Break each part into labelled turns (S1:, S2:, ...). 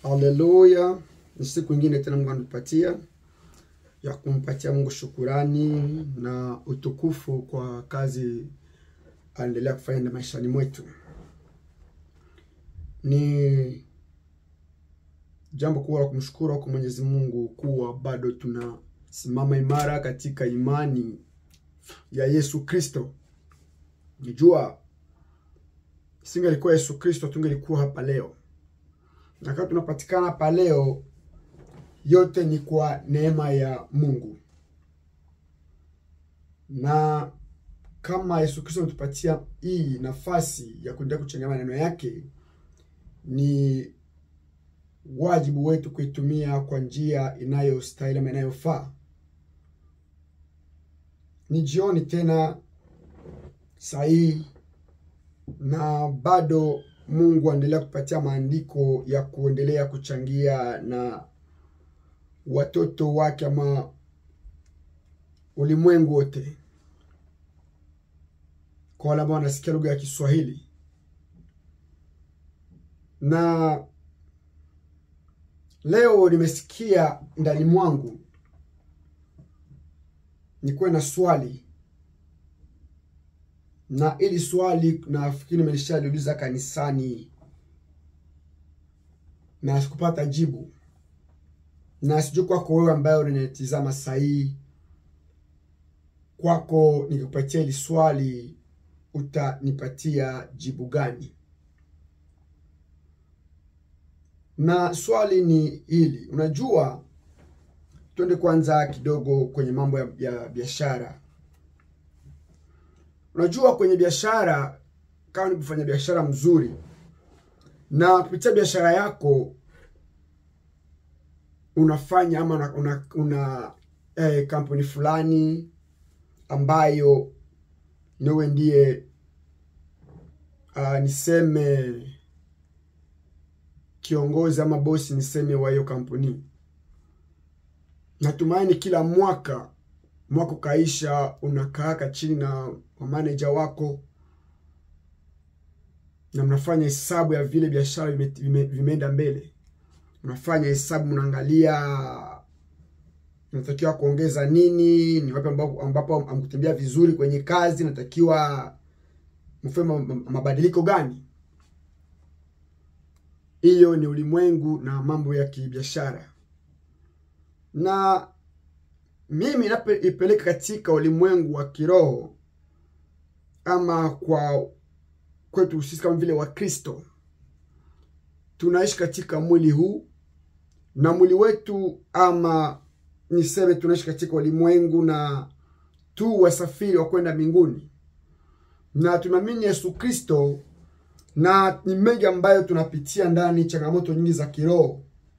S1: Haleluya! Ni siku ingine tena Mungu anatupatia ya kumpatia Mungu shukurani na utukufu kwa kazi anaendelea kufanya na maishani mwetu. Ni jambo kubwa la kumshukuru kwa Mwenyezi Mungu kuwa bado tunasimama imara katika imani ya Yesu Kristo. Nijua singelikuwa Yesu Kristo tungelikuwa hapa leo, na kama tunapatikana hapa leo, yote ni kwa neema ya Mungu, na kama Yesu Kristo ametupatia hii nafasi ya kuendelea kuchangia maneno yake, ni wajibu wetu kuitumia kwa njia inayostahili ama inayofaa. Ni jioni tena sahihi, na bado Mungu aendelea kupatia maandiko ya kuendelea kuchangia na watoto wake ama ulimwengu wote, kwa wale ambao wanasikia lugha ya Kiswahili na leo nimesikia ndani mwangu nikuwe na swali, na ili swali nafikiri nimeshaliuliza kanisani na sikupata jibu, na sijui kwako wewe ambaye unanitizama sahii, kwako nikikupatia hili swali utanipatia jibu gani? na swali ni hili. Unajua, twende kwanza kidogo kwenye mambo ya, ya biashara. Unajua, kwenye biashara, kama ni kufanya biashara mzuri na kupitia biashara yako unafanya ama una, una, una eh, kampuni fulani ambayo niwe ndiye uh, niseme kiongozi ama bosi niseme wa hiyo kampuni. Natumaini kila mwaka mwaka ukaisha, unakaaka chini na manager wako na mnafanya hesabu ya vile biashara vimeenda vime, vime mbele. Mnafanya hesabu, mnaangalia natakiwa kuongeza nini, ni wapi ambapo, ambapo amkutembea vizuri kwenye kazi, natakiwa mfanye mabadiliko gani. Hiyo ni ulimwengu na mambo ya kibiashara, na mimi napoipeleka katika ulimwengu wa kiroho ama kwa kwetu sisi kama vile Wakristo, tunaishi katika mwili huu na mwili wetu, ama niseme tunaishi katika ulimwengu na tu wasafiri wa kwenda mbinguni, na tunaamini Yesu Kristo na ni mengi ambayo tunapitia ndani, changamoto nyingi za kiroho.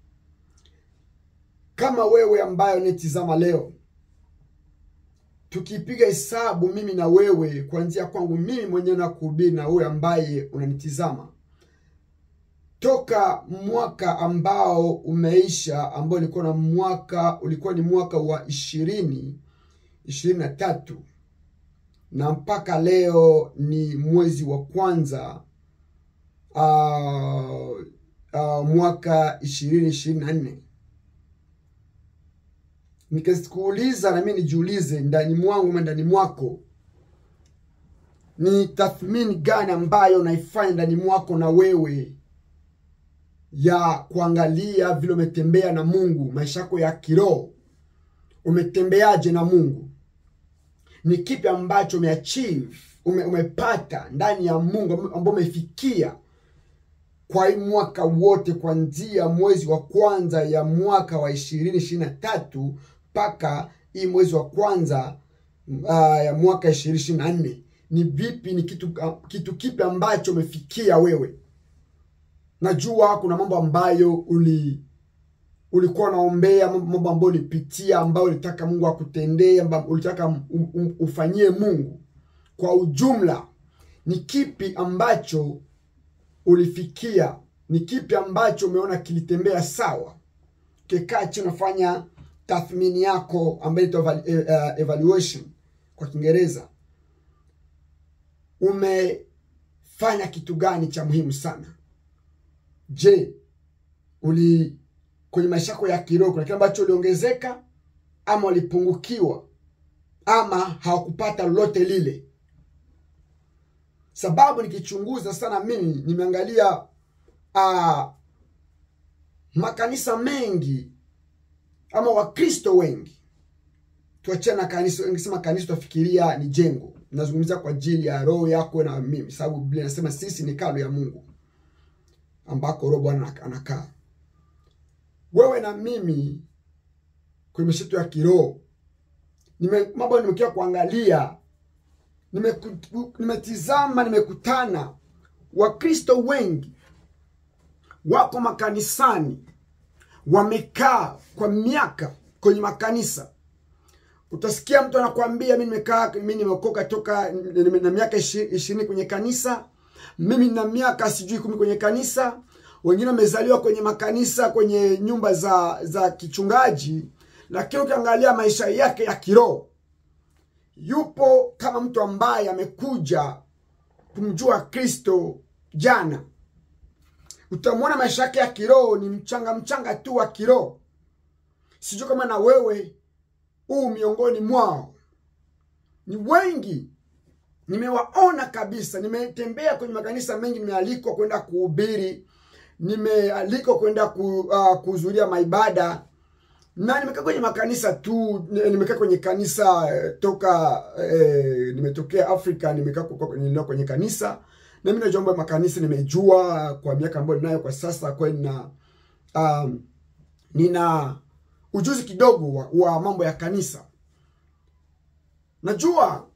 S1: Kama wewe ambayo nitizama leo, tukipiga hesabu mimi na wewe, kuanzia kwangu mimi mwenyewe na kuhubiri na wewe ambaye unanitizama, toka mwaka ambao umeisha, ambao ulikuwa na mwaka ulikuwa ni mwaka wa ishirini ishirini na tatu na mpaka leo ni mwezi wa kwanza Uh, uh, mwaka ishirini ishirini na nne nikazikuuliza na mimi nijiulize ndani mwangu ama ndani mwako, ni tathmini gani ambayo naifanya ndani mwako na wewe ya kuangalia vile umetembea na Mungu, maisha yako ya kiroho, umetembeaje na Mungu? Ni kipi ambacho umeachieve, ume, umepata ndani ya Mungu ambao umefikia kwa hii mwaka wote kuanzia mwezi wa kwanza ya mwaka wa ishirini ishirini na tatu mpaka hii mwezi wa kwanza uh, ya mwaka ishirini ishirini na nne ni vipi? Ni kitu uh, kitu kipi ambacho umefikia wewe? Najua kuna mambo ambayo uli ulikuwa unaombea, mambo ambayo ulipitia, ambayo ulitaka Mungu akutendee, ambayo ulitaka um, um, ufanyie Mungu. Kwa ujumla, ni kipi ambacho ulifikia ni kipi ambacho umeona kilitembea sawa? Ukikaa chini unafanya tathmini yako ambayo inaitwa uh, evaluation kwa Kiingereza, umefanya kitu gani cha muhimu sana? Je, uli kwenye maisha yako ya kiroho kuna kile ambacho uliongezeka ama walipungukiwa ama hawakupata lolote lile sababu nikichunguza sana mimi nimeangalia uh, makanisa mengi ama wakristo wengi tuachane na kanisa ngisema kanisa tuafikiria ni jengo nazungumzia kwa ajili ya roho yako na mimi sababu biblia inasema sisi ni kalo ya mungu ambako roho bwana anakaa wewe na mimi kwenye maisha yetu ya kiroho nime mambo nimekia kuangalia nimeku- nimetizama nimekutana wakristo wengi wako makanisani wamekaa kwa miaka kwenye makanisa utasikia mtu anakwambia mi nimekaa mi nimeokoka toka nime- na miaka ishi- ishirini kwenye kanisa mimi na miaka sijui kumi kwenye kanisa wengine wamezaliwa kwenye makanisa kwenye nyumba za za kichungaji lakini ukiangalia maisha yake ya kiroho yupo kama mtu ambaye amekuja kumjua kristo jana utamwona maisha yake ya kiroho ni mchanga mchanga tu wa kiroho sijui kama na wewe huu miongoni mwao ni wengi nimewaona kabisa nimetembea kwenye makanisa mengi nimealikwa kwenda kuhubiri nimealikwa kwenda ku, uh, kuhudhuria maibada na nimekaa kwenye makanisa tu nimekaa kwenye kanisa eh, toka eh, nimetokea afrika nimekaa kwa- nilikuwa kwenye kanisa na mi najua mambo ya makanisa nimejua kwa miaka ambayo ninayo kwa sasa kwa hiyo nina um, nina ujuzi kidogo wa, wa mambo ya kanisa najua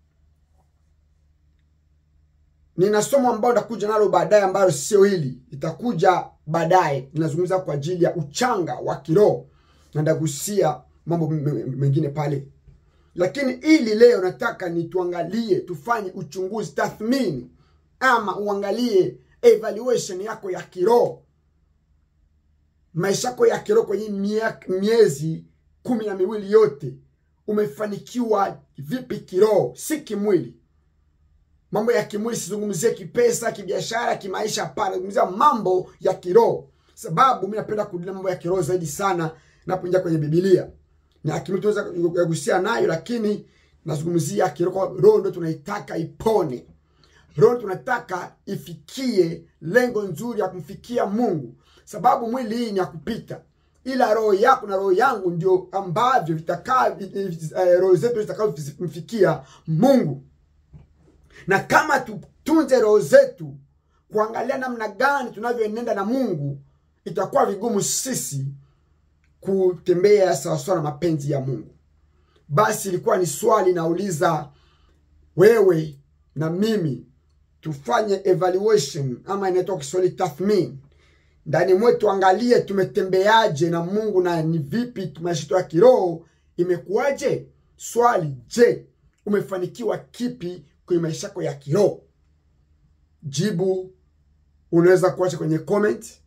S1: nina somo ambayo nitakuja nalo baadaye ambayo sio hili itakuja baadaye ninazungumza kwa ajili ya uchanga wa kiroho na ndagusia mambo m- m- mengine pale lakini ili leo nataka nituangalie tufanye uchunguzi tathmini ama uangalie evaluation yako ya kiroho maisha yako ya kiroho kwenye mia- miezi kumi na miwili yote umefanikiwa vipi kiroho si kimwili mambo ya kimwili sizungumzie kipesa kibiashara kimaisha hapana zungumzia mambo ya kiroho sababu mi napenda kurudia mambo ya kiroho zaidi sana napoingia kwenye bibilia na kimwili tunaweza kugusia nayo lakini nazungumzia kiroho roho ndo tunaitaka ipone roho tunataka ifikie lengo nzuri ya kumfikia mungu sababu mwili hii ni ya kupita ila roho yako na roho yangu ndio ambavyo vitakaa eh, roho zetu zitakavyomfikia mungu na kama tutunze roho zetu kuangalia namna gani tunavyoenenda na mungu itakuwa vigumu sisi kutembea sawasawa na mapenzi ya mungu basi ilikuwa ni swali nauliza wewe na mimi tufanye evaluation ama inaitwa kiswahili tathmini ndani mwetu angalie tumetembeaje na mungu na ni vipi maisha yetu ya kiroho imekuwaje swali je umefanikiwa kipi kwenye maisha yako ya kiroho jibu unaweza kuacha kwenye comment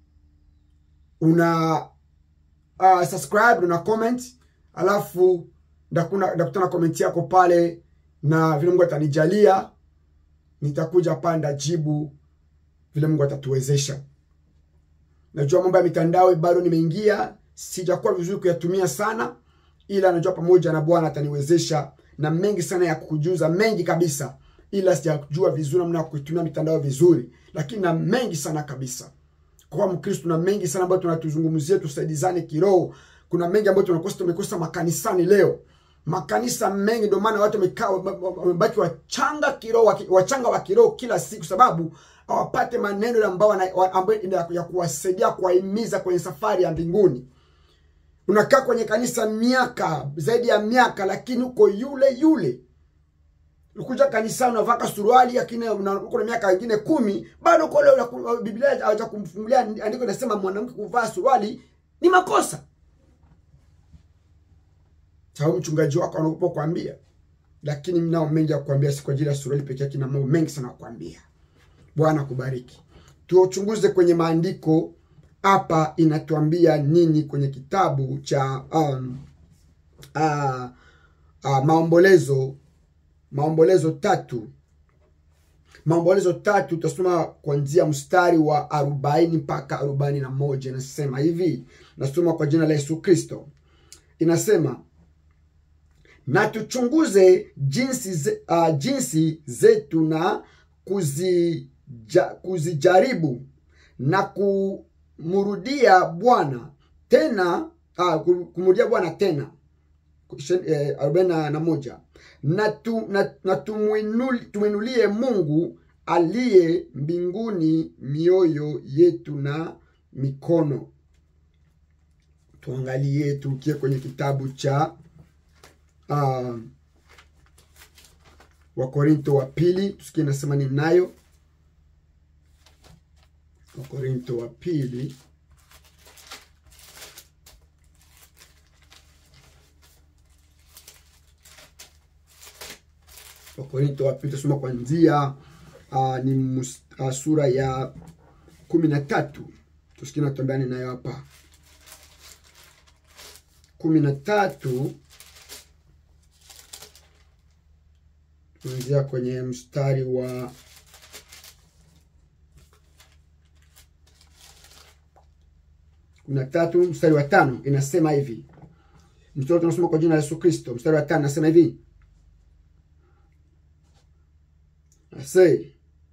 S1: una uh, subscribe una comment alafu ndakuna- ndakutana comment yako pale na vile mungu atanijalia nitakuja pale ndajibu vile mungu atatuwezesha najua mambo ya mitandao bado nimeingia sijakuwa vizuri kuyatumia sana ila najua pamoja na bwana ataniwezesha na mengi sana ya kukujuza mengi kabisa ila sijajua vizuri namna ya kuitumia mitandao vizuri lakini na mengi sana kabisa kwa mkristo na mengi sana ambayo tunatuzungumzia tusaidizane kiroho kuna mengi ambayo tunakosa tumekosa makanisani leo makanisa mengi ndio maana watu wamekaa wamebaki wachanga kiroho waki- wachanga wa kiroho kila siku sababu hawapate maneno ambayo wana- wa- ambayo ina- ya kuwasaidia kuwahimiza kwenye safari ya mbinguni unakaa kwenye kanisa miaka zaidi ya miaka lakini uko yule yule ukuja kanisani unavaa suruali lakini una- uko na miaka ingine kumi bado uko leo unaku- biblia hawaja kumfungulia andiko inasema mwanamke kuvaa suruali ni makosa sababu mchungaji wako anaogopa kuambia lakini mnao mengi ya kuambia si kwa ajili ya suruali peke yake na mambo mengi sana ya kuambia bwana kubariki tuchunguze kwenye maandiko hapa inatuambia nini kwenye kitabu cha um, uh, uh, maombolezo maombolezo tatu maombolezo tatu tutasoma kuanzia mstari wa arobaini mpaka arobaini na moja inasema hivi nasoma kwa jina la yesu kristo inasema na tuchunguze jinsi, ze, uh, jinsi zetu na kuzija, kuzijaribu na kumrudia bwana tena uh, kumrudia bwana tena arobaini eh, na moja na, tu, na, na tumwinulie mungu aliye mbinguni mioyo yetu na mikono tuangalie tukie kwenye kitabu cha uh, wakorinto wa pili tusikie nasema ni nayo wakorinto wa pili wakorinto wa pili tusoma kwanzia uh, ni mus, uh, sura ya kumi na tatu tusikie natambeani nayo hapa kumi na tatu kuanzia kwenye mstari wa kumi na tatu mstari wa tano inasema hivi mstari tunasoma kwa jina la yesu kristo mstari wa tano inasema hivi ase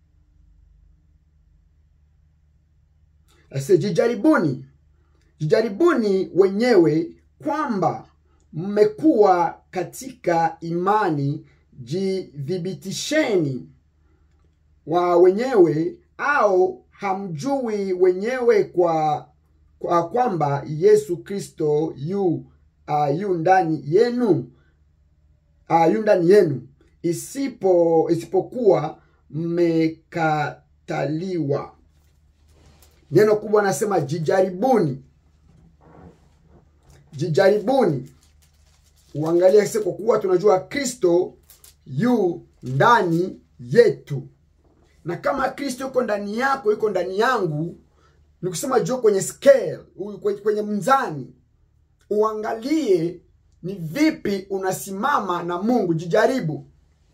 S1: ase jijaribuni jijaribuni wenyewe kwamba mmekuwa katika imani jithibitisheni wa wenyewe au hamjui wenyewe kwa, kwa kwamba yesu kristo yu uh, yu ndani yenu uh, yu ndani yenu isipo isipokuwa mmekataliwa neno kubwa anasema jijaribuni jijaribuni uangalie kwa kuwa tunajua kristo yu ndani yetu na kama kristo yuko ndani yako yuko ndani yangu ni kusema juu kwenye scale kwenye mzani uangalie ni vipi unasimama na mungu jijaribu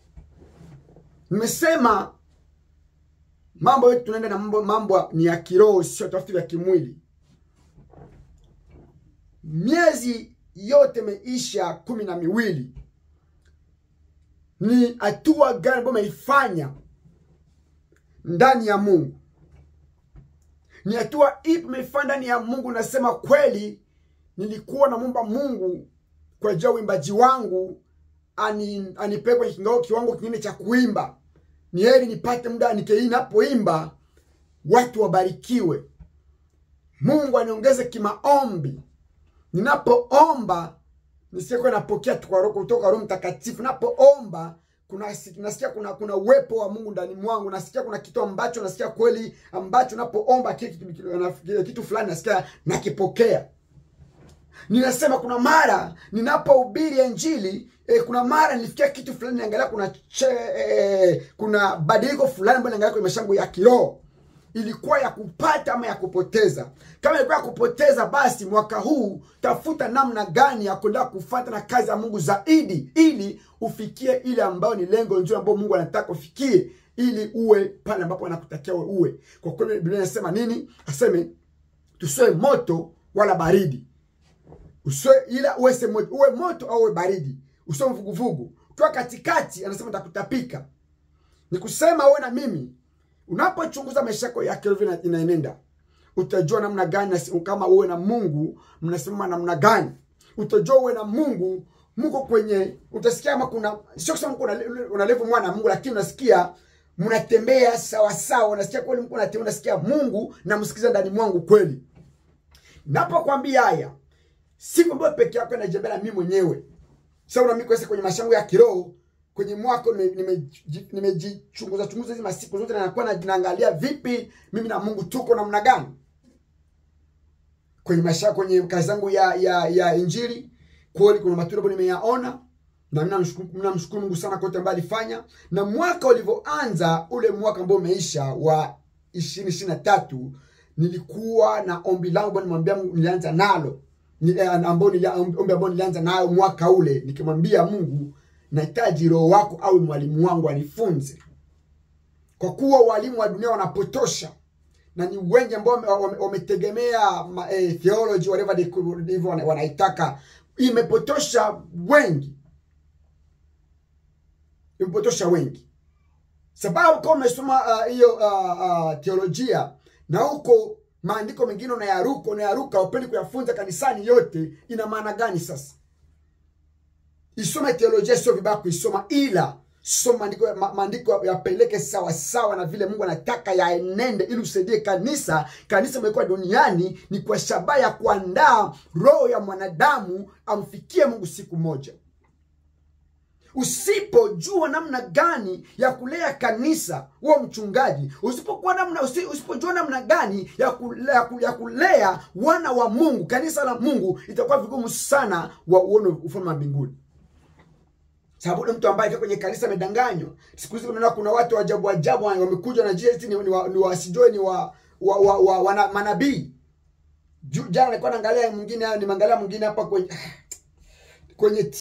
S1: nimesema mambo yetu tunaenda na mambo, mambo ni ya kiroho sio tafiti vya kimwili miezi yote imeisha kumi na miwili ni hatua gani ambayo umeifanya ndani ya mungu ni hatua ipi umeifanya ndani ya mungu nasema kweli nilikuwa namwomba mungu kwa ajili ya uimbaji wangu ani, anipee kwenye kingao kiwango kingine cha kuimba ni heri nipate muda nikei napoimba watu wabarikiwe mungu aniongeze kimaombi ninapoomba nisiekuwa napokea kutoka roho mtakatifu napoomba kuna nasikia kuna kuna uwepo wa mungu ndani mwangu nasikia kuna kitu ambacho nasikia kweli ambacho napoomba kitu, kitu, kitu fulani nasikia nakipokea ninasema kuna mara ninapohubiri injili eh, kuna mara nilifikia kitu fulani niangalia kuna che, eh, kuna badiliko fulani ambayo niangalia kwenye maisha yangu ya kiroho ilikuwa ya kupata ama ya kupoteza kama ilikuwa ya kupoteza basi mwaka huu tafuta namna gani ya kuendelea kufata na kazi ya mungu zaidi ili ufikie ile ambayo ni lengo nzuri ambayo mungu anataka ufikie ili uwe pale ambapo anakutakia uwe uwe kwa kweli biblia inasema nini aseme tusiwe moto wala baridi usiwe ila uwe moto, uwe moto au uwe baridi usiwe mvuguvugu ukiwa katikati anasema takutapika ni kusema uwe na mimi unapochunguza maisha yako ya kiroho inaenenda utajua namna gani kama uwe na mungu mnasimama namna gani utajua uwe na mungu mko kwenye utasikia ama kuna sio kusema mko unalevu mwana na mungu lakini unasikia mnatembea sawasawa unasikia kweli mko unatembea unasikia mungu namsikiza ndani mwangu kweli napokwambia haya siku ambayo peke yako najembea na mimi mwenyewe sasa una mimi kwenye mashango ya kiroho kwenye mwaka nimejichunguza chunguza hizi masiku zote nakuwa naangalia vipi mimi na mungu tuko namna gani kwenye maisha kwenye kazi zangu ya ya ya injili kweli kuna matunda ambayo nimeyaona na mimi namshukuru mungu sana kote ambayo alifanya na mwaka ulivyoanza ule mwaka ambao umeisha wa ishirini ishirini na tatu nilikuwa na ombi langu ambao nimwambia nilianza nalo ambao ombi ambao nilianza nayo mwaka ule nikimwambia mungu nahitaji roho wako awe mwalimu wangu anifunze kwa kuwa walimu wa dunia wanapotosha na ni wengi ambao wame- wame- wametegemea ma- eh, theology whatever they could- ndivyo wana- wanaitaka imepotosha wengi imepotosha wengi sababu kama umesoma ah, hiyo uh, uh, teolojia na huko maandiko mengine unayaruka unayaruka upendi kuyafunza kanisani yote ina maana gani sasa isome teolojia sio vibaya kuisoma ila soma maandiko ma, maandiko yapeleke sawa sawa na vile mungu anataka yaenende ili usaidie kanisa kanisa imekuwa duniani ni kwa shabaha ya kuandaa roho ya mwanadamu amfikie mungu siku moja usipojua namna gani ya kulea kanisa huo mchungaji usipokuwa namna usi, usipojua namna gani ya kulea, ya ku- ya kulea wana wa mungu kanisa la mungu itakuwa vigumu sana wa uone ufalme wa mbinguni sababu ni mtu ambaye akiwa kwenye kanisa amedanganywa siku hizi unaona kuna watu ajabu ajabu wamekuja na jesi ni, ni, wa, ni wasijue ni wa, wa, wa, wa, wana, manabii Ju- jana nilikuwa naangalia mwingine nimeangalia mwingine hapa kwenye kwenye